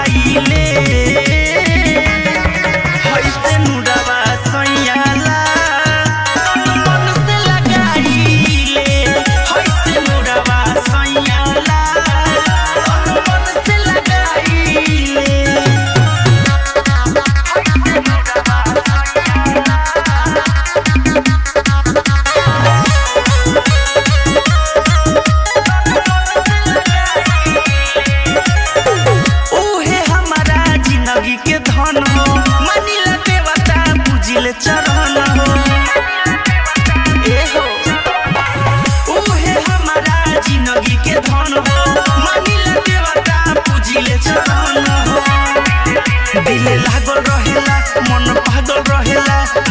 लगाइले हैसे नुरवा सैयाला तन मन से लगाइले हैसे नुरवा सैयाला तन मन से लगाइले ओहे हमारा जिंदगी के धन हो मानिला देवता पूजिले चरण हो ए हो ओहे हमारा जिंदगी के धन हो मानिला देवता पूजिले चरण हो दिल लागल रहेला मन पागल रहेला